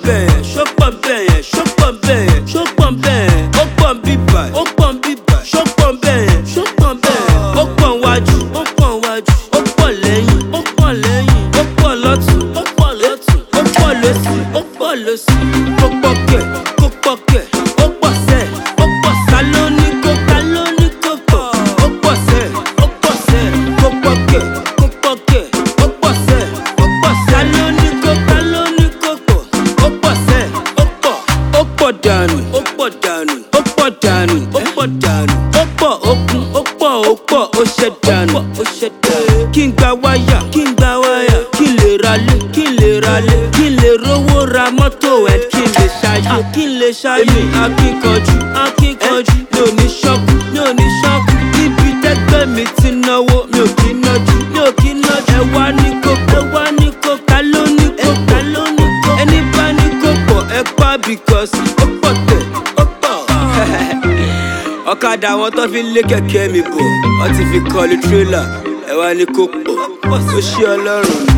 bẹ́ẹ̀ yẹn ṣó pọ̀ bẹ́ẹ̀ yẹn ṣó pọ̀ bẹ́ẹ̀ yẹn ṣó pọ̀ bẹ́ẹ̀ yẹn ó pọ̀ ń bíbà ó pọ̀ ń bíbà ṣó pọ̀ bẹ́ẹ̀ yẹn ṣó pọ̀ bẹ́ẹ̀ yẹn ó pọ̀ wájú ó pọ̀ wájú ó pọ̀ lẹ́yìn ó pọ̀ lẹ́yìn ó pọ̀ lọ́tún ó pọ̀ lọ́tún ó pọ̀ lọ́sì ó pọ̀ lọ́sì kó pọ̀ kẹ̀ kó pọ̀ kẹ̀ ó pọ̀ sẹ́ ó pọ̀ sá lóní kó ká lóní kó pọ̀ ó pọ̀ sẹ́ ó pọ̀ sẹ́ kó pọ̀ kẹ̀ kó pọ̀ kẹ̀ ó pọ̀ sẹ́ ó pọ̀ sá lóní kó ká lóní kó pọ̀ ó pọ̀ sẹ́ ó pọ̀ ó pọ̀ dànù ó pọ̀ dànù ó pọ̀ dànù ó pọ̀ dànù ó pọ̀ okun ó pọ̀ ó pọ̀ ó ṣe dànù ó ṣe dànù kí n gba wáyà kí n gba wáyà kí n lè ralé kí n lè ralé kí n lè rówó ra mọ́tò ẹ̀ kí n lè ṣayé kí n lè ṣayé èmi akíkanjú akíkanjú mi ò ní ṣọ́kù mi ò ní ṣọ́kù níbi tẹ́gbẹ́ mi ti náwó mi ò kí nájú mi ò kí nájú ẹ wá ní kókó ẹ wá ní kókó ló ní kókó ló ní kókó ẹni bá ní kókó ẹ pa because ó pọ̀ tẹ̀ ó pọ̀ ọ̀kadà àwọn tó fi ń lé kẹ̀kẹ́ mi bọ̀ wọ́n ti fi kọ́lu tírélà ẹ wá ní kó pọ̀ ó ṣí ọlọ́run.